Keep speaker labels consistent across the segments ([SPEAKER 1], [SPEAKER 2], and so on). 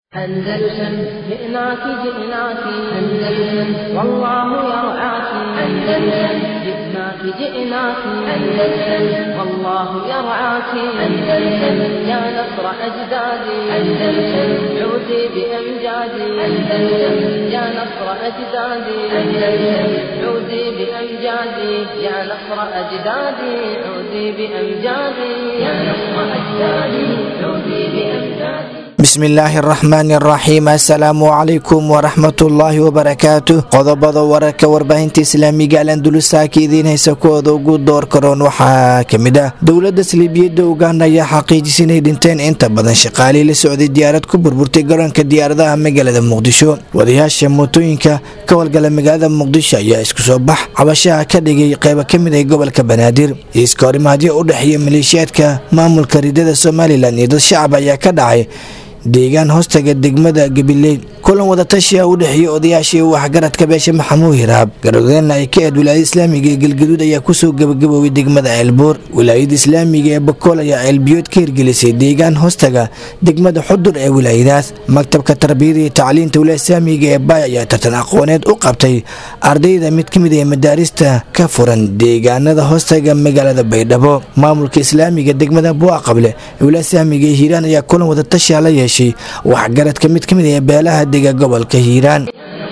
[SPEAKER 1] أندلسن جئناك جئناك أندلسن والله يرعاك أندلسن جئناك جئناك أندلسن والله يرعاك أندلسن يا نصر أجدادي أندلسن عودي بأمجادي أندلسن يا نصر أجدادي أندلسن عودي بأمجادي يا نصر أجدادي عودي بأمجادي يا نصر أجدادي عودي بأمجادي
[SPEAKER 2] bismillaahi araxmaani araxiim assalaamu calaykum waraxmatullaahi wabarakaatu qodobada wararka warbaahinta islaamiga alandulisaaka idiin haysa kuwooda ugu door karoon waxaa kamid ah dowladda saliibiyadda uganda ayaa xaqiijisay inay dhinteen inta badan shaqaalii la socday diyaarad ku burburtay garoonka diyaaradaha magaalada muqdisho wadayaasha mootooyinka ka walgala magaalada muqdisho ayaa isku soo bax cabashaha ka dhigay qeybo kamid ah gobolka banaadir iiska horimaadyo u dhexeeya maleeshiyaadka maamulka ridada somalilan iyo dad shacab ayaa ka dhacay deegaan hoostaga degmada gabiley kulan wadatashiah u dhexeeya odayaashii waxgaradka beesha maxamuud hiraab garadeenna ay ka eed wilaayada islaamiga ee galgaduud ayaa kusoo gabagaboobay degmada ceelbuur wilaayada islaamiga ee bakool ayaa ceelbiyood ka hirgelisay deegaan hoostaga degmada xudur ee wilaayadaas maktabka tarbiyada iyo tacliinta wilaaya islaamiga ee baay ayaa tartan aqooneed u qabtay ardayda mid kamid ee madaarista ka furan deegaanada hoostaga magaalada baydhabo maamulka islaamiga degmada buaqable ee wilaaya islaamiga ee hiiraan ayaa kulan wadatashiah la yeeshay waxgaradka mid kamid ee beelaha dega gobolka hiiraan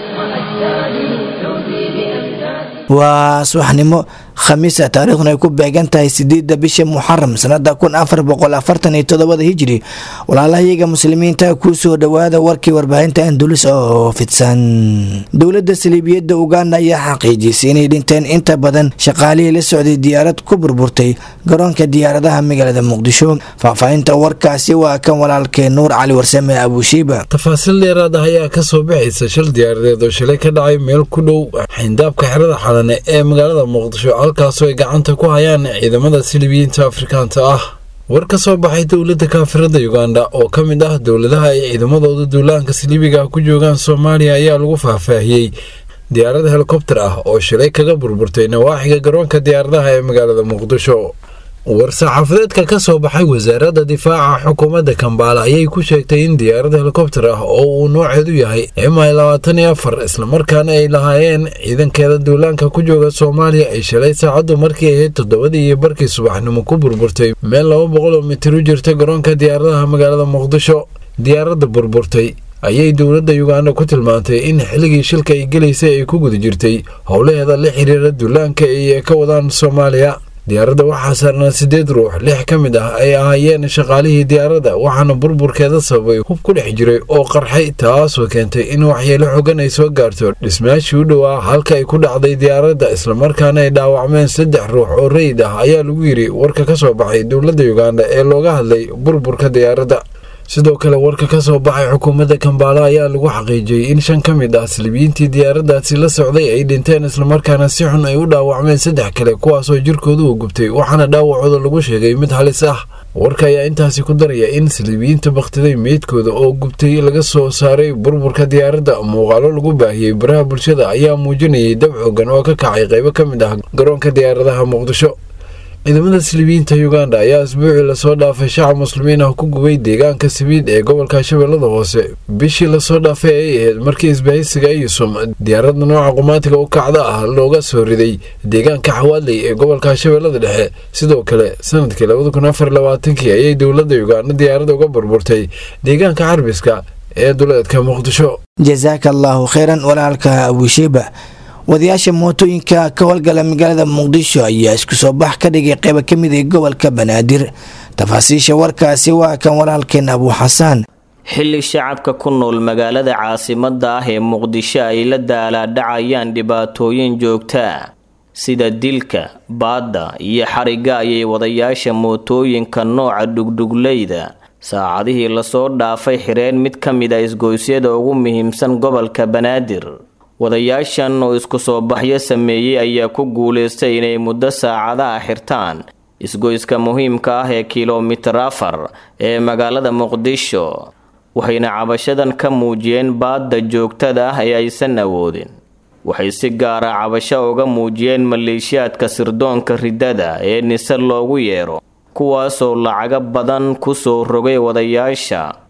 [SPEAKER 2] waa subaxnimo khamiisa taariikhduna ay ku beegan tahay sideedda bisha muxaram sanada kun afar boqol afartan iyo todobada hijri walaalahayaga muslimiinta kuu soo dhowaada warkii warbaahinta andulis oo fidsan dowladda saliibiyadda uganda ayaa xaqiijisay inay dhinteen inta badan shaqaalihii la socday diyaarad ku burburtay garoonka diyaaradaha magaalada muqdisho faahfaahinta warkaasi waa kan walaalkee nuur cali warsame abushiiba
[SPEAKER 3] tafaasiil dheeraad ah ayaa kasoo baxaysa shil diyaaradeed oo shalay ka dhacay meel ku dhow xayndaabka xerada xalane ee magaalada muqdisho halkaasoo ay gacanta ku hayaan ciidamada silibiyiinta afrikaanta ah war ka soo baxay dowladda kaafirada uganda oo ka mid ah dowladaha ay ciidamadooda duulaanka siliibiga ku joogaan soomaaliya ayaa lagu faahfaahiyey diyaarad helikobter ah oo shilay kaga burburtay nawaaxiga garoonka diyaaradaha ee magaalada muqdisho war-saxaafadeedka ka soo baxay wasaaradda difaaca xukuumadda kambaala ayay ku sheegtay in diyaarad helikobter ah oo uu nooceedu yahay mi labaatan iyo afar islamarkaana ay lahaayeen ciidankeeda duulaanka ku jooga soomaaliya ay shalay saacaddu markii ahayd toddobadii iyo barkii subaxnimo ku burburtay meel laba boqoloo mitir u jirta garoonka diyaaradaha magaalada muqdisho diyaaradda burburtay ayay dowladda uganda ku tilmaantay in xilligii shilka ay gelaysay ay ku guda jirtay howlaheeda la xiriira duulaanka ay ka wadaan soomaaliya diyaaradda waxaa saarnaa siddeed ruux lix ka mid ah ay ahaayeen shaqaalihii diyaaradda waxaana burburkeeda sababay hub ku dhex jiray oo qarxay taasoo keentay in waxyeelo xogan ay soo gaarto dhismaashii u dhowaa halka ay ku dhacday diyaaradda islamarkaana ay dhaawacmeen saddex ruux oo rayid ah ayaa lagu yidhi warka ka soo baxay dowladda uganda ee looga hadlay burburka diyaaradda sidoo kale warka ka soo baxay xukuumadda kambaala ayaa lagu xaqiijiyey in shan ka mid ah salibiyiintii diyaaraddaasi la socday ay dhinteen islamarkaana si xun ay u dhaawacmeen saddex kale kuwaasoo jirkoodu u gubtay waxaana dhaawacooda lagu sheegay mid halis ah warka ayaa intaasi ku daraya in saliibiyiinta bakhtiday meydkooda oo gubtay laga soo saaray burburka diyaaradda muuqaalo lagu baahiyey baraha bulshada ayaa muujinayay dab xoogan oo ka kacay qaybo ka mid ah garoonka diyaaradaha muqdisho ciidamada silibiyiinta uganda ayaa asbuucii lasoo dhaafay shacab muslimiin ah ku gubay deegaanka sabiid ee gobolka shabeellada hoose bishii lasoo dhaafay ay ahayd markii isbahaysiga ayusum diyaaradda nooca qumaatiga u kacda ah looga soo riday deegaanka xawaadley ee gobolka shabeellada dhexe sidoo kale sanadkii labada kun afar labaatankii ayay dowladda uganda diyaaradda uga burburtay deegaanka carbiska ee duleedka muqdisho
[SPEAKER 2] jasaaka allaahu kheyran walaalka abushiiba wadayaasha mootooyinka ka howlgala magaalada muqdisho ayaa isku soo bax ka dhigay qeybo ka mid ah gobolka banaadir tafaasiisha warkaasi waa kan walaalkeen abuu xasaan
[SPEAKER 4] xilli shacabka ku nool magaalada caasimadda ah ee muqdisho ay la daalaadhacayaan dhibaatooyin joogtaa sida dilka baadda iyo xarigga ayay wadayaasha mootooyinka nooca dhugdhugleyda saacadihii lasoo dhaafay xireen mid ka mid a isgoysyada ugu muhiimsan gobolka banaadir wadayaashan oo isku soo baxyo sameeyey ayaa ku guulaystay inay muddo saacadaha xirtaan isgoyska muhiimka ah ee kilomitir afar ee magaalada muqdisho waxayna cabashadan ka muujiyeen baadda joogtada ah ee aysan awoodin waxay si gaara cabasho uga muujiyeen maleeshiyaadka sirdoonka riddada ee nise loogu yeero kuwaasoo lacago badan ku soo rogay wadayaasha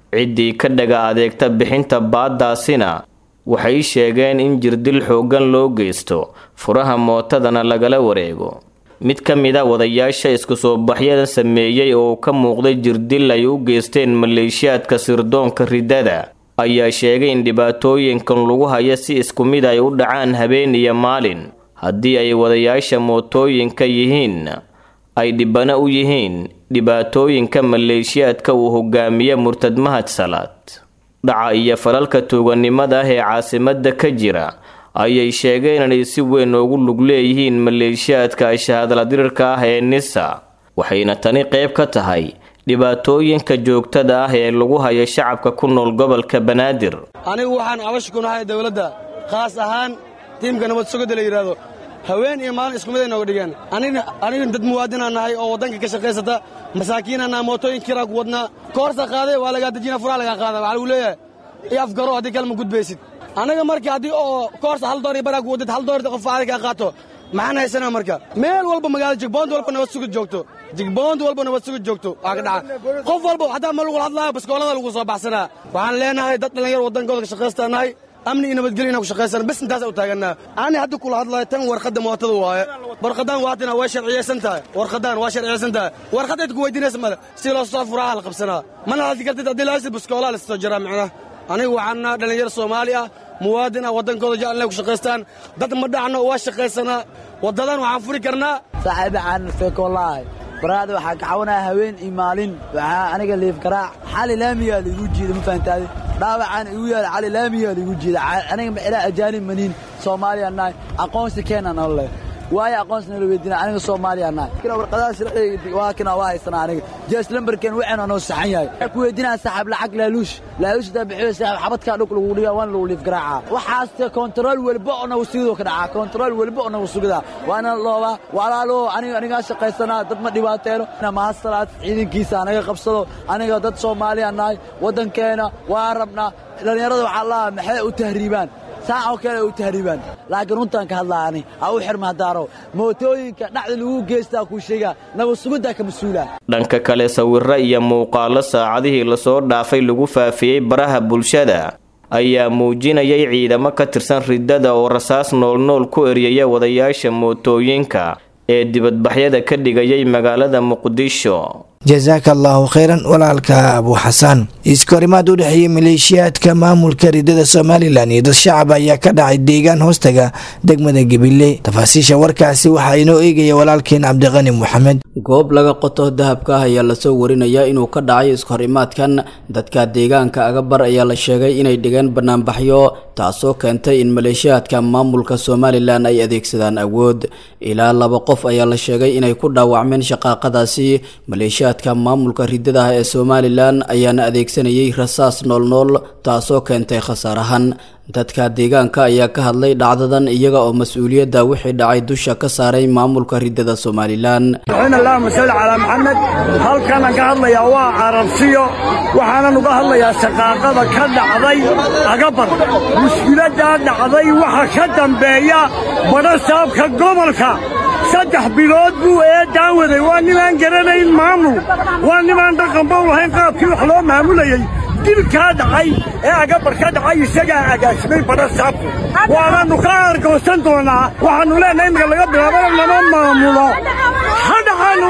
[SPEAKER 4] ciddii ka dhaga adeegta bixinta baaddaasina waxay sheegeen in jirdil xooggan loo geysto furaha mootadana lagala wareego mid ka mid a wadayaasha isku soo baxyada sameeyey oo ka muuqday jirdil ay u geysteen maleeshiyaadka sirdoonka riddada ayaa sheegay in dhibaatooyinkan lagu haya si isku mid ay u dhacaan habeen iyo maalin haddii ay wadayaasha mootooyinka yihiin ay dhibano u yihiin dhibaatooyinka maleeshiyaadka uu hogaamiye murtad mahad salaad dhaca iyo falalka tuuganimada ah ee caasimadda ka jira ayay sheegeen inay si weyn ugu lug leeyihiin maleeshiyaadka shahaadladirirka ah ee nisa waxayna tani qayb ka tahay dhibaatooyinka joogtada ah ee lagu hayo shacabka ku nool gobolka banaadir
[SPEAKER 5] anigu waxaan abash ku nahay dowladda khaas ahaan tiimka nabad sugidda la yidhaahdo haween iyo maalin isku mid ay nooga dhigeen aniga dad muwaadinaa nahay oo waddanka ka shaqaysata masaakiinaa nahay mootooyin kiraa ku wadnaa koorsa qaaday waa lagaa dejina furaa lagaa qaada waxaa lagu leeyahay iyo afgaro haddii kale ma gudbaysid anaga marka haddii oo koorsa hal door iyo baraa ku wadid hal door qof aadi kaa qaato maxaan haysanaa marka meel walba magaalada jigboond walba nabad sugid joogto jigboond walba nabad sugid joogto waa ka dhaca qof walba xataa ma lagu hadlaayo baskoolada lagu soo baxsanaa waxaan leenahay dad dhallinyar waddankooda ka shaqaystaa nahay amni iyo nabadgelyo inaan ku shaqaysana bes intaasa u taagannaa ani hadda kula hadlayo tan warqadda mootada waaye warqaddaan waatina way sharciyaysan tahay warqaddaan waa sharciyaysan tahay warqad cid ku weydiinaysa male si loo soo furaha la qabsanaa mana hadli kartid haddii laasi baskoolaa la soo jiraa macnaha anigu waxaan naha dhallinyar soomaali ah muwaadin ah waddankooda jecel inay ku shaqaystaan dad ma dhacno waa shaqaysanaa waddadan waxaan furi karnaa
[SPEAKER 6] saaxiiba aan feekolahay baraada waxaa kacawanaya haween iyo maalin waxaa aniga liif garaac xali laamiyaa laigu jiida ma fahantaade dhaawacaan igu yaala cali laamiyaa laigu jiida aniga maxilaa ajaanib maniin soomaaliya nahay aqoonsi keena nala waayo aqoonsi nala weydiina aniga soomaaliya nahay warqadaha sharciga waa kana waa haysanaa aniga jees lambarkeen waxayna noo saxan yahay waxaa ku weydiinaa saaxiib lacag laaluush laaluush daa bixiyo saaxiib xabadkaa dhulka lagu dhigaa waan lagu liif garaaca waxaas kontarool welba oo nagu sugidoo ka dhacaa kontarool welba oo nagu sugidaa waana loobaa walaalo aniga anigaa shaqaysanaa dad ma dhibaateeno mahasalaad ciidankiisa anaga qabsado aniga dad soomaaliya nahay waddankeena waa rabnaa dhallinyarada waxaa lahaa maxay u tahriibaan saa oo kale u tahriibaan laakiin runtaan ka hadlaa ani ha u xirma hadaaro mootooyinka dhacda lagu geystaa kuu sheegaa nabad sugiddaa ka mas-uula
[SPEAKER 4] dhanka kale sawirro iyo muuqaallo saacadihii lasoo dhaafay lagu faafiyey baraha bulshada ayaa muujinayay ciidamo ka tirsan riddada oo rasaas noolnool ku eryaya wadayaasha mootooyinka ee dibadbaxyada ka dhigayay magaalada muqdisho
[SPEAKER 2] jasaaka allaahu khayran walaalka abu xasaan iskahorimaad u dhexeeyey maleeshiyaadka maamulka ridada somalilan iyo dad shacab ayaa ka dhacay deegaan hoostaga degmada gabiley tafaasiisha warkaasi waxaa inoo eegaya walaalkeen cabdiqani moxamed
[SPEAKER 7] goob laga qoto dahabka ah ayaa lasoo warinayaa inuu ka dhacay iskahorimaadkan dadka deegaanka agabar ayaa la sheegay inay dhigeen banaanbaxyo taasoo keentay in maleeshiyaadka maamulka somalilan ay adeegsadaan awood ilaa laba qof ayaa la sheegay inay ku dhaawacmeen shaqaaqadaasi maleeshiyaadka maamulka ridada ah ee somalilan ayaana adeegsanayay rasaas noolnool taasoo keentay khasaarahan dadka deegaanka ayaa ka hadlay dhacdadan iyaga oo mas-uuliyadda wixii dhacay dusha ka saaray maamulka ridada somalilan
[SPEAKER 8] allahuma salli calaa maxamed halkanaan ka hadlayaa waa carabsiyo waxaanan uga hadlayaa shaqaaqada ka dhacday agabar mushkiladdaa dhacday waxa ka dambeeya badha saabka gobolka saddex bilood buu eeddaan waday waa ninaan garanayn maamul waa ninaan dhaqanba u lahayn qaabkii wax loo maamulayey dilkaa dhacay ee agabar ka dhacay isagaa agaasimay badha saabku waanaannu ka argoosan doonaa waxaannu leenahay imika laga bilaabana lama maamulo hadhaxaannu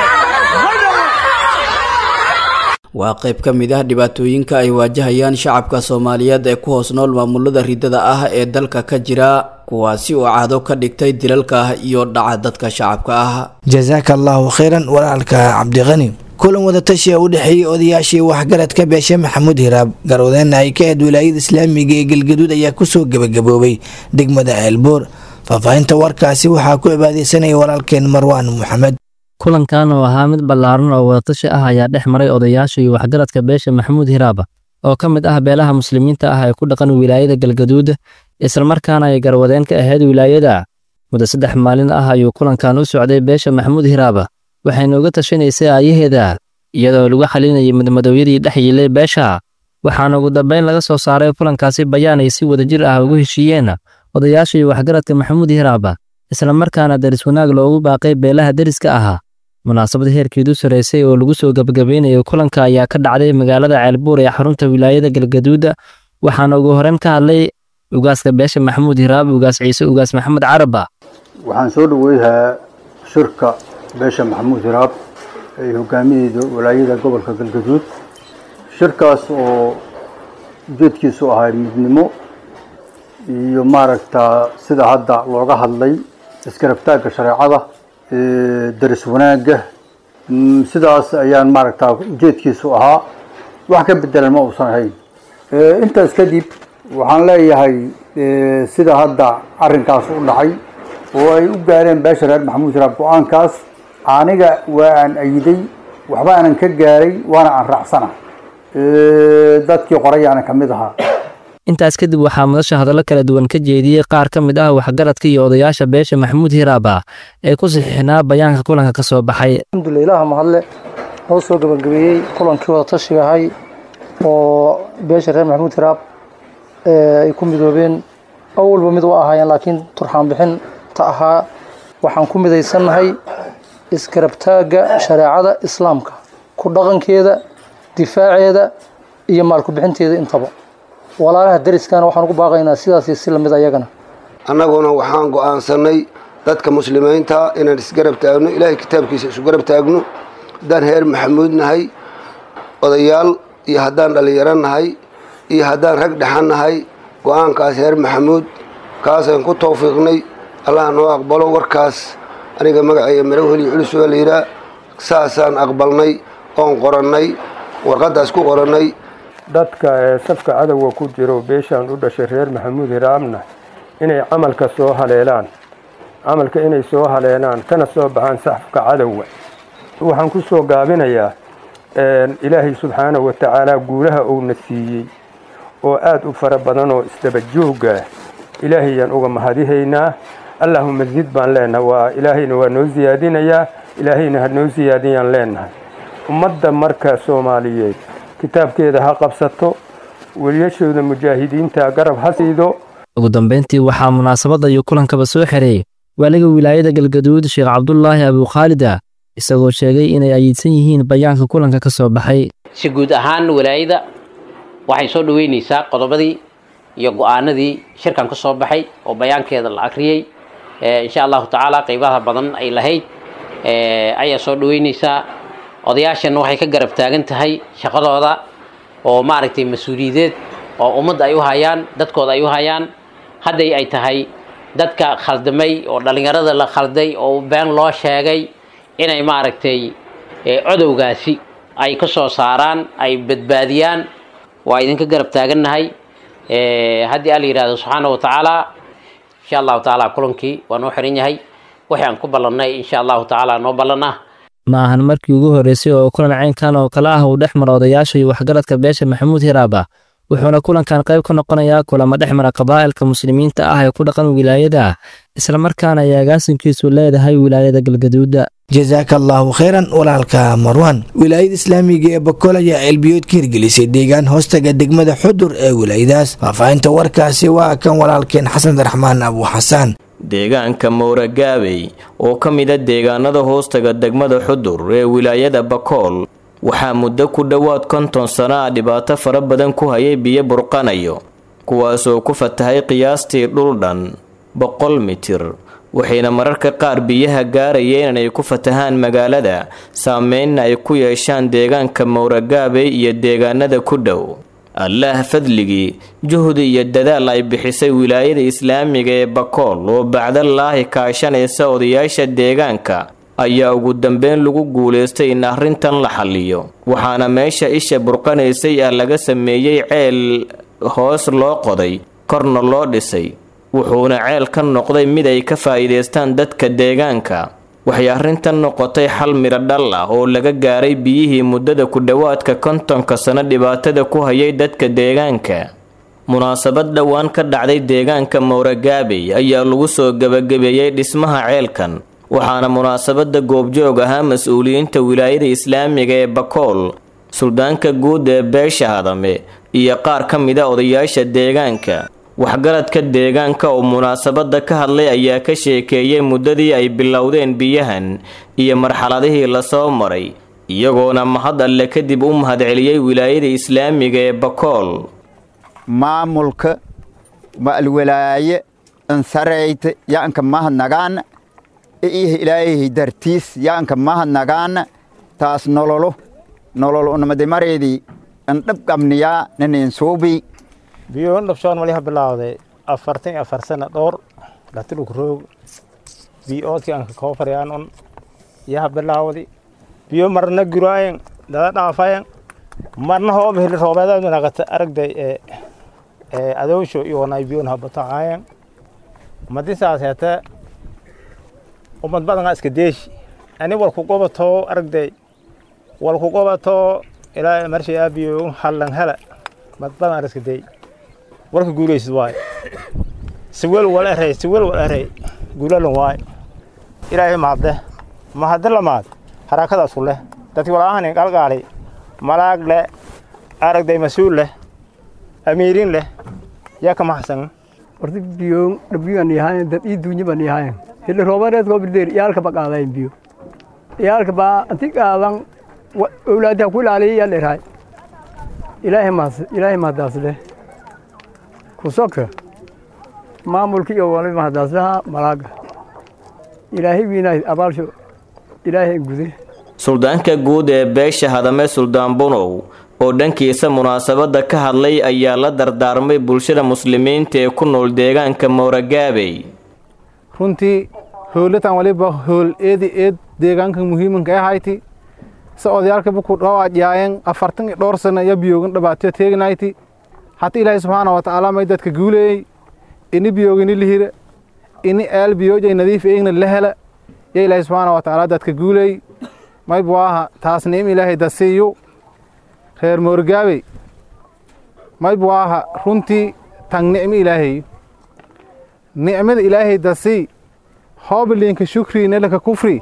[SPEAKER 8] leenahay
[SPEAKER 7] waa qayb ka mid ah dhibaatooyinka ay waajahayaan shacabka soomaaliyeed ee ku hoos nool maamulada ridada ah ee dalka ka jira kuwaasi oo caado ka dhigtay dilalka ah iyo dhaca dadka shacabka ah
[SPEAKER 2] jasaaka allaahu khayran walaalka cabdiqani kulan wadatashi u dhexeeyey odayaashii waxgaradka beeshe maxamuud hiraab garwadeenna ay ka ahed wilaayada islaamiga ee galgaduud ayaa kusoo gebagaboobay degmada ceelboor faahfaahinta warkaasi waxaa ku cibaadeysanaya walaalkeen marwaan maxamed
[SPEAKER 9] kulankan oo ahaa mid ballaaran oo wadatashi ah ayaa dhex maray odayaasha iyo waxgaradka beesha maxamuud hiraaba oo ka mid ah beelaha muslimiinta ah ee ku dhaqan wilaayada galgaduud islamarkaana ay garwadeen ka ahayd wilaayada muddo saddex maalin ah ayuu kulankan u socday beesha maxamuud hiraaba waxayna uga tashanaysay aayaheeda iyadoo lagu xalinayay madmadowyadii dhex yiilay beesha waxaana ugu dambayn laga soo saaray kulankaasi bayaan ay si wadajir ah ugu heshiiyeen odayaasha iyo waxgaradka maxamuud hiraaba islamarkaana daris wanaag loogu baaqay beelaha deriska ahaa munaasabad heerkeedu sarreysay oo lagu soo gabagabeynayay kulanka ayaa ka dhacday magaalada ceelbuur ee xarunta wilaayada galgaduud waxaana ugu horeyn ka hadlay ugaaska beesha maxamuud hiraab ugaas ciise ugaas maxamed caraba
[SPEAKER 10] waxaan soo dhaweyhaa shirka beesha maxamuud hiraab ay hogaamiyeyda walaayada gobolka galgaduud shirkaas oo ujeedkiisu ahay midnimo iyo maaragta sida hadda looga hadlay iskarabtaagga shareecada daris wanaagga sidaas ayaan maaragta ujeedkiisu ahaa wax ka bedelan ma uusan ahayn intaas kadib waxaan leeyahay sida hadda arrinkaas u dhacay oo ay u gaareen beesha reer maxamuud hiraab go-aankaas aniga waa aan ayiday waxba aanan ka gaaray waana aan raacsana dadkii qorayaana ka mid ahaa
[SPEAKER 9] intaas kadib waxaa madasha hadallo kala duwan ka jeediyey qaar ka mid ah waxgaradka iyo odayaasha beesha maxamuud hiraaba ee ku saxiixnaa bayaanka kulanka ka soo baxay
[SPEAKER 11] alxamdulilah ilaha mahadle noo soo gabagabeeyey kulankii wada tashiga ahay oo beesha reer maxamuud hiraab ay ku midoobeen awalba mid u ahaayeen laakiin turxaan bixin ta ahaa waxaan ku midaysannahay iskarabtaagga shareecada islaamka ku dhaqankeeda difaaceeda iyo maalku-bixinteeda intaba walaalaha dariskana waxaan ugu baaqaynaa sidaasi si lamid ayagana
[SPEAKER 12] annaguna waxaan go'aansannay dadka muslimiinta inaan isgarab taagno ilaahay kitaabkiisa isu garab taagno haddaan heer maxamuud nahay odayaal iyo haddaan dhallinyaro nahay iyo haddaan rag dhexan nahay go-aankaas heer maxamuud kaasaan ku tawfiiqnay allah noo aqbalo warkaas aniga magaceeya marowheliyo culus waa la yidhaah saasaan aqbalnay oon qorannay warqaddaas ku qorannay
[SPEAKER 13] dadka ee safka cadowga ku jiro beeshaan u dhashay reer maxamuud hiraabna inay camalka soo haleelaan camalka inay soo haleelaan kana soo baxaan safka cadowga waxaan ku soo gaabinayaa ilaahay subxaanahu wa tacaala guulaha uuna siiyey oo aad u fara badan oo isdaba joogah ilaahayaan uga mahadihaynaa allahuma zid baan leenahay waa ilaahayna waa noo siyaadinayaa ilaahayna ha noo siyaadiyaan leenahay ummadda marka soomaaliyeed kitaabkeeda ha qabsato weliyashooda mujaahidiinta garab ha siido
[SPEAKER 9] ugu dambeyntii waxaa munaasabadda iyo kulankaba soo xereeyey waaliga wilaayada galgaduud sheekh cabdulaahi abukhaalida isagoo sheegay inay ayiidsan yihiin bayaanka kulanka ka soo baxay
[SPEAKER 14] si guud ahaan walaayada waxay soo dhoweynaysaa qodobadii iyo go-aanadii shirkan ka soo baxay oo bayaankeeda la akriyey insha allahu tacaala qeybaha badan ay lahayd ayaa soo dhoweynaysaa odayaashan waxay ka garab taagan tahay shaqadooda oo maaragtay mas-uuliyadeed oo ummadda ay u hayaan dadkooda ay u hayaan hadday ay tahay dadka khaldamay oo dhallinyarada la khalday oo been loo sheegay inay maaragtay codowgaasi ay ka soo saaraan ay badbaadiyaan waa idinka garab taagannahay haddii alla yidhahdo subxaana wa tacaala insha allahu tacaala kulankii waa noo xiran yahay wixii aan ku ballannay insha allahu tacaala noo ballan ah
[SPEAKER 9] ma ahan markii ugu horreysay oo kulan caynkan oo kale ah uu dhex mara odayaasha iyo waxgaradka beesha maxamuud hiraaba wuxuuna kulankan qayb ka noqonayaa kulamo dhex mara qabaa'ilka muslimiinta ah ee ku dhaqan wilaayada islamarkaana ay agaasinkiisu leedahay wilaayada galgaduuda
[SPEAKER 2] jasaaka allaahu khayran walaalka marwan wilaayada islaamiga ee bakool ayaa ceelbiyood ka hirgelisay deegaan hoostaga degmada xudur ee wilaayadaas faahfaahinta warkaasi waa kan walaalkeen xasan raxmaan abu xasaan
[SPEAKER 4] deegaanka mowragaabey oo ka mida deegaanada hoostaga degmada xudur ee wilaayada bakool waxaa muddo ku dhowaad konton sano ah dhibaato fara badan ku hayay biyo burqanayo kuwaasoo ku fatahay qiyaastii dhul dhan boqol mitir waxayna mararka qaar biyaha gaarayeen inay ku fatahaan magaalada saameynna ay ku yeeshaan deegaanka mowragaabey iyo deegaanada ku dhow allaah fadligii juhdi iyo dadaal ay bixisay wilaayada islaamiga ee bakool oo bacdalaahi kaashanaysa odayaasha deegaanka ayaa ugu dambeyn lagu guulaystay in arrintan la xalliyo waxaana meesha isha burqanaysay ah laga sameeyey ceel hoos loo qoday korna loo dhisay wuxuuna ceel ka noqday mid ay ka faa'iidaystaan dadka deegaanka waxay arrintan noqotay xal midho dhal ah oo laga gaaray biyihii muddada ku dhowaadka kontonka sano dhibaatada ku hayay dadka deegaanka munaasabad dhowaan ka dhacday deegaanka mowragaabey ayaa lagu soo gebagabeeyey dhismaha ceelkan waxaana munaasabada goobjoog ahaa mas-uuliyiinta wilaayada islaamiga ee bakool suldaanka guud ee beesha hadame iyo qaar ka mida odayaasha deegaanka waxgaradka deegaanka oo munaasabadda ka hadlay ayaa ka sheekeeyey muddadii ay bilowdeen biyahan iyo marxaladihii lasoo maray iyagoona mahad alle kadib u mahadceliyey wilaayada islaamiga ee bakool
[SPEAKER 15] maamulka ma'alwalaaye ansarayta yaanka mahadnagaana iyo ilaahay dartiis yaanka mahadnagaana taas nololo nolol unamadimareedii andhab qabniyaa nanin suubii
[SPEAKER 16] biyoon dhabshoon waliha bilawday afartan iyo afar sana dhowr dhatiluk roog biyoodkii anka koofarayaan un yaha bilawdi biyo marna guraayen dada dhaafayen marna hoob heli roobeedaad nagata aragday ee ee adoosho iyoonay biyoon habatacaayen madisaas hete umad badanaa iska deeshi ani walku gobatoo aragday walku gobatoo ilaa marshay aabiyo hallan hela mad badan iska dey warka guulaysid waaye siwel wal erey siwel wal erey guulalan waaye ilaahay mahadde mahadde lamaad harakadaas ku leh dadki walaahan galgaali malaag leh aragday mas-uul leh amiirin leh yaa ka maxsan
[SPEAKER 17] horta biyo dhabiyan yahayn dad ii duunya ban yahayn hili roobareed koo birdeer iyaalka ba qaadayn biyo iyaalka baa anti qaadan owlaadha ku ilaaliya yaa dheeraay ilaahay mahad ilaahay mahadaas leh kusoka maamulka iyo wali mahadaaslaha malaaga ilaahay wiinaay abaalsho ilaahay gude
[SPEAKER 4] suldaanka guud ee beesha hadame suldaan bunow oo dhankiisa munaasabadda ka hadlay ayaa la dardaarmay bulshada muslimiinta ee ku nool deegaanka mooragaabey
[SPEAKER 18] runtii howlatan waliba howl eedi eed deegaanka muhiimanka ahayti se odayaalkaba ku dhawaajyaayeen afartan iyo dhowr sana iyo biyoogan dhabaatyo teegnayti hata ilaahay subxaana wa tacaala may dadka guuleeyey ini biyoogini lihira ini eel biyoojay nadiif eegna la hela yo ilaahay subxaana wa tacaala dadka guuleey mayb waaha taas nicim ilaahay dasiiyu reer moorgaabey mayb waaha runtii tang nicmi ilaahay nicmada ilaahay dasii hoobiliinka shukri nelaka kufri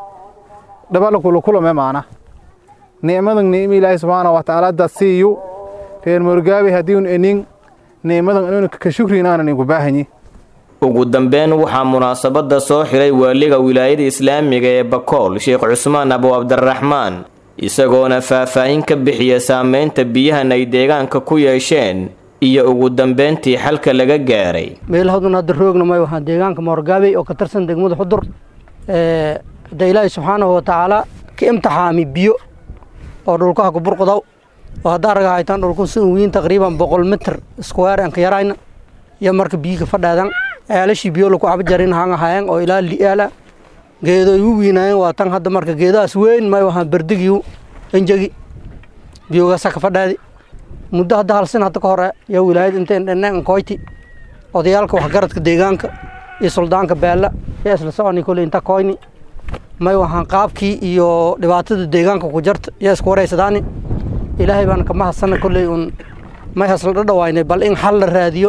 [SPEAKER 18] dhabalakulakulame maana nicmadan nicmi ilaahay subxaana wa tacaala dasiiyu reer moorgaabey haddiun enin nicmadan inuna ka shukrin aanan inku baahanyi
[SPEAKER 4] ugu dambeyn waxaa munaasabadda soo xiray waaliga wilaayada islaamiga ee bakool sheekh cusmaan abu cabdiraxmaan isagoona faahfaahin ka bixiya saameynta biyahan ay deegaanka ku yeesheen iyo ugu dambeyntii xalka laga gaaray
[SPEAKER 19] meelahadun hadda roogna may waxaan deegaanka moorgaabey oo ka tirsan degmada xudur hadda ilaahay subxaanahu wa tacaala ka imtixaami biyo oo dhulkaha ku burqudaw oo haddaa raga haytaan dhulku si wiin taqriiban boqol mitir iskuweer aan ka yarayna iyo marka biyiga fadhaadan ceelashii biyo laku cabjarin hanga hayeen oo ilaa li'aala geedo igu wiinaayeen waa tan hadda marka geedahaas weyn may waxaan berdigiiu enjegi biyogaasa ka fadhaadi muddo hadda halsin hadda ka hore yaa wilaayad inteen dheneen koyti odayaalka waxgaradka deegaanka iyo suldaanka beella yaa isla soconi kolley inta koyni may waxaan qaabkii iyo dhibaatada deegaanka ku jarta yaa isku wareysadaani ilaahay baan ka mahadsana kolley un may hasla dhadhawaynay bal in xal la raadiyo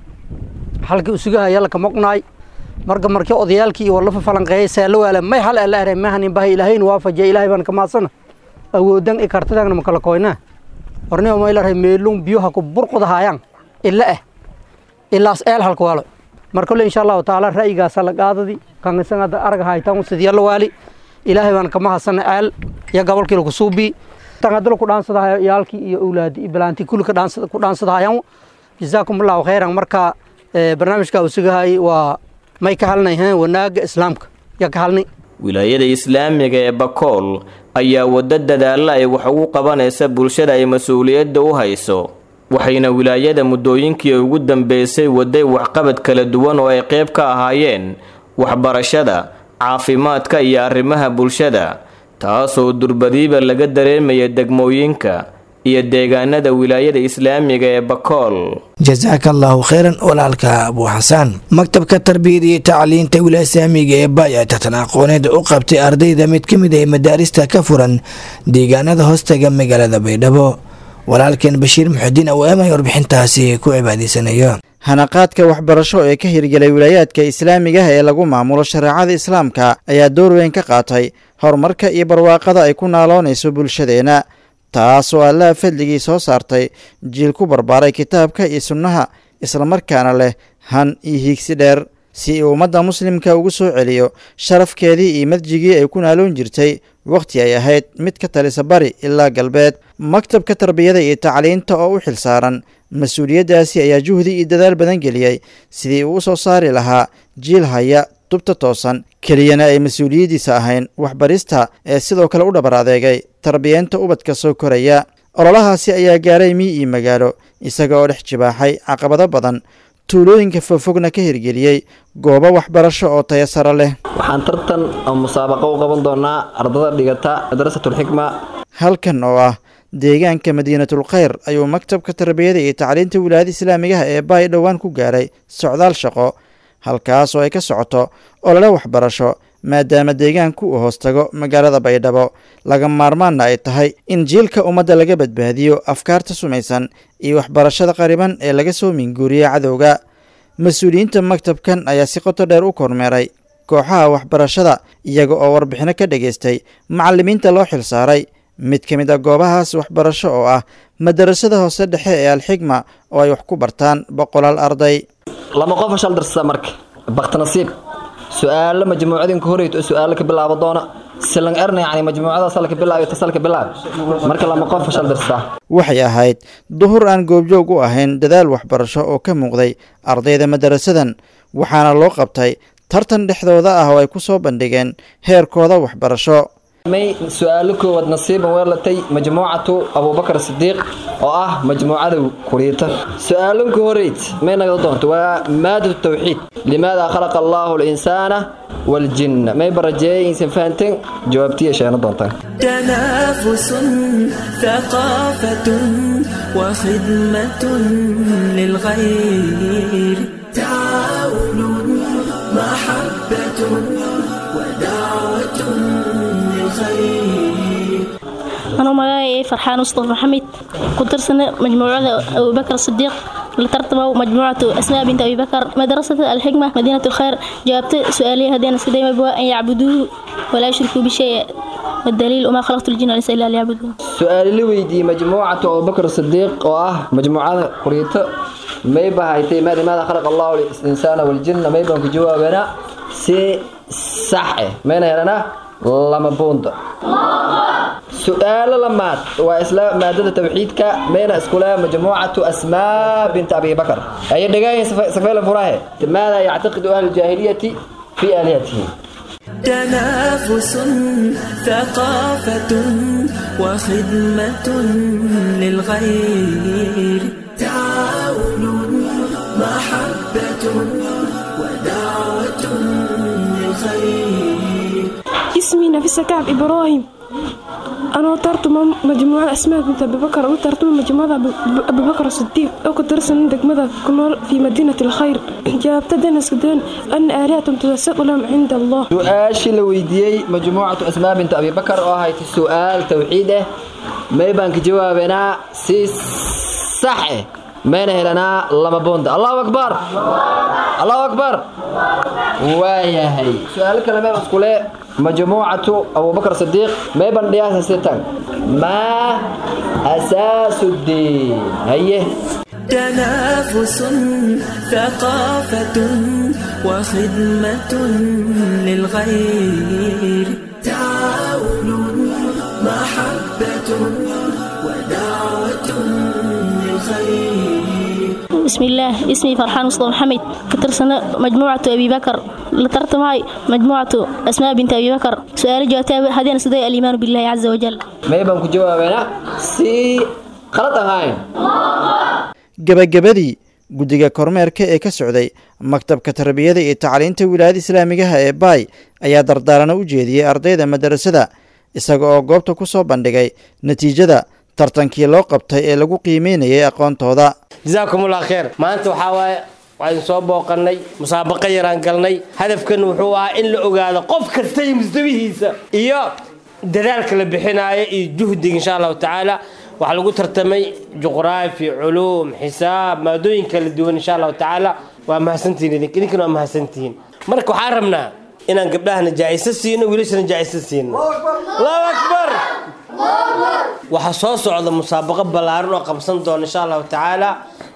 [SPEAKER 19] xalkii usugahaya laka moqnaay marka markii odayaalkii iyo walafa falanqeeyay seelo waale may hal ala aray mahanin bahay ilaahayna waafajiya ilaahay baan ka maadsana awoodan i kartadana makala koynaa hornimo may la ray meelung biyoha ku burqudahayaan ila ah ilaas eel halka waalo mar kole insha allahu tacaala ra'yigaasa la qaadadi kan isan hadda arag haytan sidiyala waali ilaahay baan ka mahadsana eel iyo gobolkii laku suubii tan hadda laku dhaansadahayo iyaalkii iyo awlaadi iyo bilaantii kulli ku dhaansadahayaan jazaakum allahu khayran marka barnaamijka usugahay waa may ka halnay wanaaga islaamka yaa ka halnay
[SPEAKER 4] wilaayada islaamiga ee bakool ayaa waddo dadaalla ay wax ugu qabanaysa bulshada ay mas-uuliyadda u hayso waxayna wilaayada muddooyinkii ugu dambeysay waday waxqabad kala duwan oo ay qayb ka ahaayeen waxbarashada caafimaadka iyo arrimaha bulshada taasoo durbadiiba laga dareemaya degmooyinka iyo deegaanada wilaayada islaamiga ee bakool
[SPEAKER 2] jasaaka allaahu kheyran walaalka abuu xasaan maktabka tarbiyada iyo tacliinta wilaaya islaamiga ee baay ayaa tartan aqooneed u qabtay ardayda mid ka mid ah madaarista ka furan deegaanada hoostaga magaalada baydhabo walaalkeen bashiir muxudiin awaamay warbixintaasi ku cibaadaysanayo
[SPEAKER 20] hanaqaadka waxbarasho ee ka hirgelay wilaayaadka islaamiga ee lagu maamulo shareecada islaamka ayaa door weyn ka qaatay horumarka iyo barwaaqada ay ku naaloonayso bulshadeenna taasoo allaha fadligii soo saartay jiil ku barbaaray kitaabka iyo sunnaha islamarkaana leh han iyo hiigsi dheer si uu ummadda muslimka ugu soo celiyo sharafkeedii iyo madjigii ay ku naaloon jirtay wakhti ay ahayd mid ka talisa bari ilaa galbeed maktabka tarbiyada iyo tacliinta oo u xilsaaran mas-uuliyaddaasi ayaa juhdi iyo dadaal badan geliyey sidii uu u soo saari lahaa jiil haya tubta toosan keliyana ay mas-uuliyaddiisa ahayn waxbarista ee sidoo kale u dhabar adeegay tarbiyeenta ubadka soo koraya ololahaasi ayaa gaaray mii iyo magaalo isaga oo dhex jibaaxay caqabado badan tuulooyinka fogfogna ka hirgeliyey goobo waxbarasho oo taya sare leh
[SPEAKER 21] waxaan tartan oo musaabaqo u qaban doonaa ardada dhigata madrasatulxikma
[SPEAKER 20] halkan oo ah deegaanka madiinatul khayr ayuu maktabka tarbiyada iyo tacliinta wilaayada islaamigaha ee baay dhowaan ku gaaray socdaal shaqo halkaas oo ay ka socoto olole waxbarasho maadaama deegaanku uu hoostago magaalada baydhabo laga maarmaanna ay tahay in jiilka ummadda laga badbaadiyo afkaarta sumaysan iyo waxbarashada qariban ee laga soo minguuriya cadowga mas-uuliyiinta maktabkan ayaa si qoto dheer u kormeeray kooxaha waxbarashada iyaga oo warbixino ka dhageystay macallimiinta loo xilsaaray mid ka mid a goobahaas waxbarasho oo ah madarasada hoose dhexe ee alxigma oo ay wax ku bartaan boqolaal arday
[SPEAKER 21] lama qofa shal darsada marka baktinasiib su-aalo majmuucadinka horeyto oo su-aalo ka bilaabo doona silan erna yani majmuucada salka bilaayo ta salka bilaab marka lama qofa shal darsada
[SPEAKER 20] waxay ahayd duhur aan goobjoog u ahayn dadaal waxbarasho oo ka muuqday ardayda madarasadan waxaana loo qabtay tartan dhexdooda ah oo ay ku soo bandhigeen heerkooda waxbarasho
[SPEAKER 21] may su-aalo koowaad nasiiban weelatay majmuucatu abubakar sidiiq oo ah majmuucada kuriita su-aalanka horeyd may naga doonto waa maadatu tawxiid limaada khalaqa allaahu linsaana waljinna may barajeeyay insan fahanteen jawaabtiya sheena doontaan
[SPEAKER 22] تنافس ثقافة وخدمة للغير تعاون محبة ودعوة للخير
[SPEAKER 23] أنا مجاي فرحان مصطفى محمد كنت أرسل مجموعة أبو بكر الصديق لترتبوا مجموعة أسماء بنت أبي بكر مدرسة الحكمة مدينة الخير جاوبت سؤالي هذين سيدي مبوا أن يعبدوه ولا يشركوا بشيء والدليل وما خلقت الجن والإنس إلا ليعبدون
[SPEAKER 21] su-aali la weydiiyey majmuucatu abubakar sidiiq oo ah majmuucada kuriito may bahaytay maada maada khalaqa allahu linsaana waljinna may baan ku jawaabanaa si sax eh mayna helanaa lama buunda su-aalo lamaad waa isla maadada tawxiidka mayna iskule majmuucatu asmaa binta abi bakar ayay dhegaayin safeela furahe maada yactaqidu ahlu jaahiliyati fi aalihatihi
[SPEAKER 22] تنافس ثقافة وخدمة للغير تعاون محبة ودعوة للخير
[SPEAKER 24] اسمي نفيسة كعب إبراهيم أنا ترتم مجموعة أسماء بنت أبي بكر وترتم مجموعة أبي بكر الصديق أو كدرس عندك ماذا كنول في مدينة الخير جابت دنس كدان أن آلهتهم تتساءل لهم عند الله
[SPEAKER 21] su-aashii la weydiiyey majmuucatu asmaa binta abi bakar oo ahayd su-aal tawxiid ah may baan ka jawaabanaa si sax eh mayna helanaa lama boonda allahu akbar allahu akbar waayahay su-aalo kale may iskule majmuucatu abubakar sidiiq may ban dhiyaasa sitan maa asaasu diin haye
[SPEAKER 22] تنافس ثقافة وخدمة للغير تعاون محبة ودعوة للخير
[SPEAKER 23] بسم الله اسمي فرحان مصطفى محمد كترسنا مجموعة أبي بكر لترت معي مجموعة أسماء بنت أبي بكر سؤال جوابتها هذين سدي الإيمان بالله عز وجل
[SPEAKER 21] may baan ku jawaabanaa si qalad ahayn
[SPEAKER 20] gebagabadii guddiga kormeerka ee ka socday maktabka tarbiyada iyo tacliinta wilaayada islaamigaha ee baay ayaa dardaarana u jeediyey ardayda madarasada isaga oo goobta ku soo bandhigay natiijada tartankii loo qabtay ee lagu qiimeynayay aqoontooda
[SPEAKER 25] jasaakumullah kheer maanta waxaa waaye waxaynu soo booqannay musaabaqo yaraan galnay hadafkan wuxuu ahaa in la ogaado qof kasta iyo mustawihiisa iyo dadaalka la bixinaayo iyo juhdiga insha allahu tacaala waxaa lagu tartamay juqraafi culuum xisaab maadooyin kala duwan insha allahu tacaala waa mahadsantihiin idink idinkana waa mahadsantihiin marka waxaan rabnaa inaan gabdhahana jaa'iso siino wiilashana jaa'iso siino allahu akbar waxaa soo socda musaabaqo ballaaran oo qabsan doona insha allahu tacaala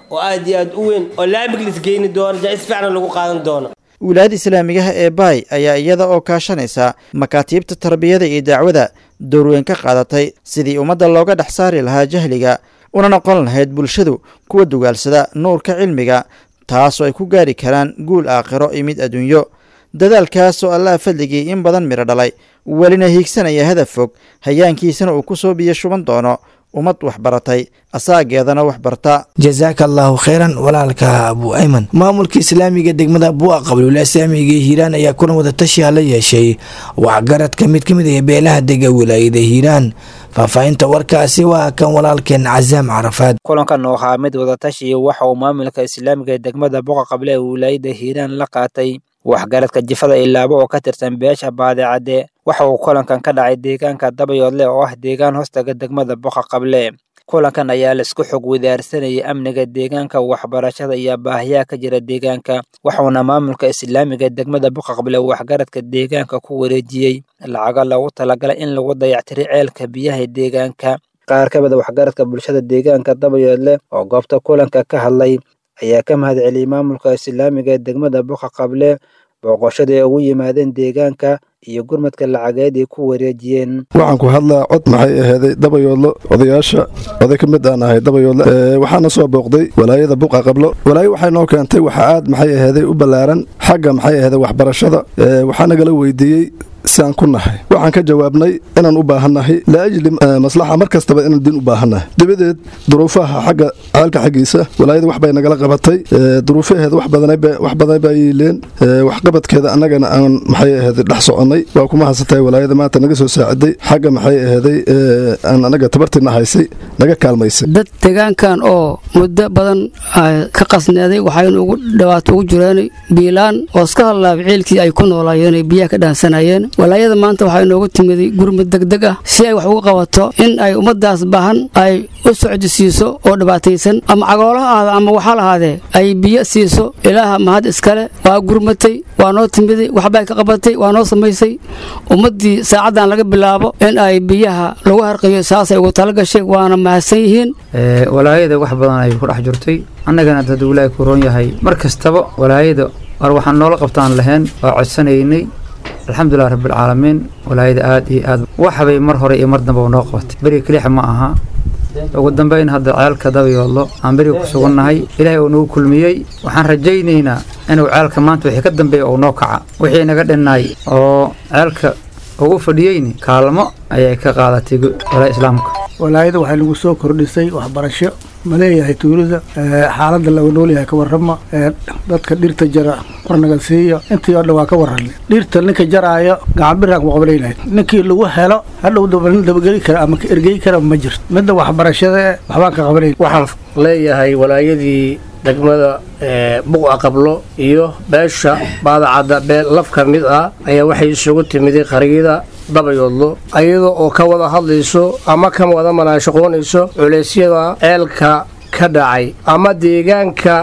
[SPEAKER 25] oo aad iyo aad u weyn oo laamig lisgeyni doono jaa-is fiicna lagu qaadan doono
[SPEAKER 20] wilaayada islaamigaha ee baay ayaa iyada oo kaashanaysa makaatiibta tarbiyada iyo dacwada doorweyn ka qaadatay sidii ummadda looga dhex saari lahaa jahliga una noqon lahayd bulshadu kuwa dugaalsada nuurka cilmiga taasoo ay ku gaari karaan guul aakhiro iyo mid adduunyo dadaalkaas oo allaha fadligii in badan midho dhalay welina hiigsanaya hadaf fog hayaankiisana uu ku soo biyo shuban doono ummad waxbaratay asaageedana waxbarta
[SPEAKER 2] jasaaka allaahu kheyran walaalka abu ayman maamulka islaamiga degmada buuqa qablula islaamiga hiiraan ayaa kulan wadatashiha la yeeshay waxgaradka mid ka mid ah beelaha dega wilaayada hiiraan faahfaahinta warkaasi waa kan walaalkeen casaam carafaad
[SPEAKER 1] kulankan oo ahaa mid wadatashi waxa uu maamulka islaamiga ee degmada buuqa qable ee wilaayada hiiraan la qaatay waxgaradka jifada ilaabo oo ka tirsan beesha baadicadde waxa uu kulankan ka dhacay deegaanka dabayoodle oo ah deegaan hoostaga degmada boqa qable kulankan ayaa laisku xog wadaarsanayay amniga deegaanka waxbarashada iyo baahiyaha ka jira deegaanka waxauna maamulka islaamiga degmada boqa qable waxgaradka deegaanka ku wareejiyey lacago loogu talagalay in lagu dayactiray ceelka biyaha deegaanka qaar ka mida waxgaradka bulshada deegaanka dabayoodle oo goobta kulanka ka hadlay ayaa ka mahad celiyey maamulka islaamiga ee degmada boqa qable booqoshada ay ugu yimaadeen deegaanka iyo gurmadka lacageed ay ku wareejiyeen
[SPEAKER 3] waxaan ku hadlaa cod maxay ahaaday dabayoodlo odayaasha oday ka mid aan ahay dabayoodle waxaana soo booqday walaayada buqa qablo walaayo waxay noo keentay waxa aad maxay ahaaday u ballaaran xagga maxay ahaaday waxbarashada waxaa nagala weydiiyey siaan ku nahay waxaan ka jawaabnay inaan u baahannahay laajli maslaxa mar kastaba inaan din u baahannahay dabadeed duruufaha xagga ceelka xaggiisa walaayada wax bay nagala qabatay duruufaheeda wax badan baa yiileen waxqabadkeeda annagana aan maxay ahaday dhex soconnay waa kuma haysatay walaayada maanta naga soo saaciday xagga maxay ahaday aan annaga tabartiina haysay naga kaalmaysay
[SPEAKER 5] dad deegaankan oo muddo badan ka qasneeday waxaynu ugu dhawaato ugu jireen biilaan oo iska hadlaaba ciilkii ay ku noolaayeen ay biyaha ka dhaansanayeen walaayada maanta waxaa inoogu timiday gurmud degdeg ah si ay wax uga qabato in ay ummadaas baahan ay u socdi siiso oo dhibaataysan ama cagoolaha ahaada ama waxaa lahaadee ay biyo siiso ilaaha mahad iskale waa gurmatay waa noo timiday waxbay ka qabatay waa noo samaysay ummaddii saacaddan laga bilaabo in ay biyaha lagu harqiyo saasay ugu tala gashay waana mahadsan yihiin
[SPEAKER 6] walaayada wax badan ay ku dhex jirtay annagana dad wilaahi ku roon yahay mar kastaba walaayada war waxaan noola qabtaan lahayn waa codsanaynay alxamdulilah rabbilcaalamiin walaayada aad iyo aad waxbay mar hore iyo mar damba noo qabatay beriga kelixa ma aha ugu dambeyn hadda ceelka dabayoodlo aan beriga ku sugannahay ilaahay uu nagu kulmiyey waxaan rajaynaynaa inuu ceelka maanta wixii ka dambeeya uu noo kaca wixii naga dhinnaay oo ceelka uu u fadhiyeyni kaalmo ayay ka qaadatay walaa islaamka
[SPEAKER 8] walaayada waxay lagu soo kordhisay waxbarasho ma leeyahay tuulada xaaladda laga noolyahay ka warrama dadka dhirta jara warnaga siiyo intii oo dhan waa ka warranay dhirta ninka jaraayo gacanbiraan ku qabanaynahay ninkii lagu helo hadhow dabageli kara ama ka ergey kara ma jirto midda waxbarashada waxbaan ka qabanayn
[SPEAKER 26] waxaan leeyahay walaayadii degmada buqa qablo iyo beesha baadacadda beel laf ka mid ah ayaa waxay isugu timiday qariyada dabayoodlo ayada oo ka wada hadlayso ama ka wada manaashaqoonayso culeysyada ceelka ka dhacay ama deegaanka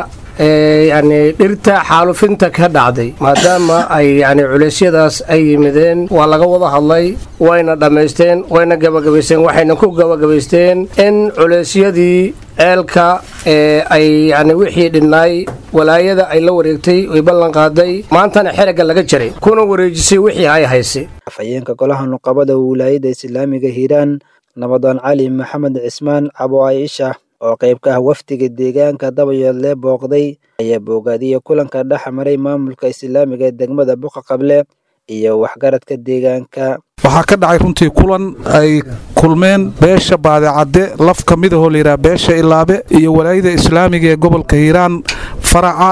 [SPEAKER 26] yani dhirta xaalufinta ka dhacday maadaama ay yani culeysyadaas ay yimideen waa laga wada hadlay wayna dhammaysteen wayna gabagabaysteen waxayna ku gabagabaysteen in culeysyadii ceelka ay yani wixii dhinnaay walaayada ay la wareegtay oy ballan qaaday maantana xeragga laga jaray kuna wareejisay wixii ay haysay
[SPEAKER 1] afhayeenka golaha nuqabada wilaayada islaamiga hiiraan nabadoon cali maxamed cismaan cabo aisha oo qayb ka ah wafdiga deegaanka dabayoodle booqday ayaa boogaadiyey kulanka dhex maray maamulka islaamiga ee degmada buqa qable iyo waxgaradka deegaanka
[SPEAKER 27] waxaa ka dhacay runtii kulan ay kulmeen beesha baadicadde laf ka mid ahoo layidhaha beesha ilaabe iyo walaayada islaamiga ee gobolka hiiraan faraca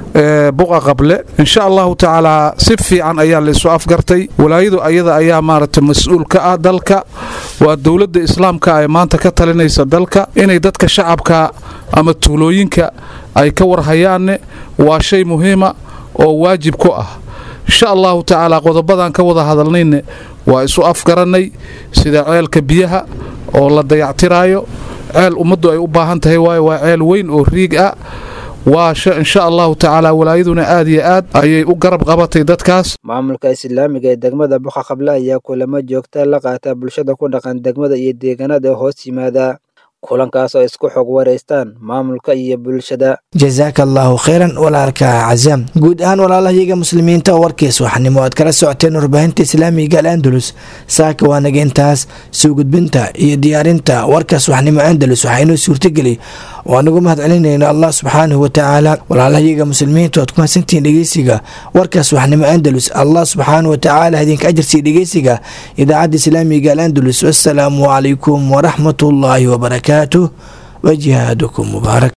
[SPEAKER 27] buqa qable insha allahu tacaalaa si fiican ayaa laisu afgartay walaayadu ayada ayaa maaragtay mas-uul ka ah dalka waa dowladda islaamka ee maanta ka talinaysa dalka inay dadka shacabka ama tuulooyinka ay ka warhayaanne waa shay muhiima oo waajib ku ah insha allahu tacaalaa qodobadan ka wada hadalnayne waa isu afgarannay sida ceelka biyaha oo la dayactiraayo ceel ummaddu ay u baahan tahay waayo waa ceel weyn oo riig ah waa insha allahu tacaala walaayaduna aad iyo aad ayay u garab qabatay dadkaas
[SPEAKER 1] maamulka islaamiga ee degmada buqa qable ayaa kulamo joogta la qaata bulshada ku dhaqan degmada iyo deegaanada hoos yimaada kulankaas oo isku xog wareystaan maamulka iyo bulshada
[SPEAKER 2] jazaaka allaahu khayran walaalka cazaam guud ahaan walaalahayaga muslimiinta warkiis waxnimo aad kala socoteen warbaahinta islaamiga al andalus saaka waa naga intaas soo gudbinta iyo diyaarinta warkaas waxnimo andalus waxaa inoo suurtageli oo anagu mahad celinayna allah subxaanahu watacaala walaalahayaga muslimiinta waad ku mahadsantihiin dhegeysiga warkaas waxnimo andalus allah subxaanahu watacaala idinka ajarsiiya dhegeysiga idaacadda islaamiga al andalus wassalaamu calaykum waraxmat ullaahi wabarakaatuh وجهادكم مبارك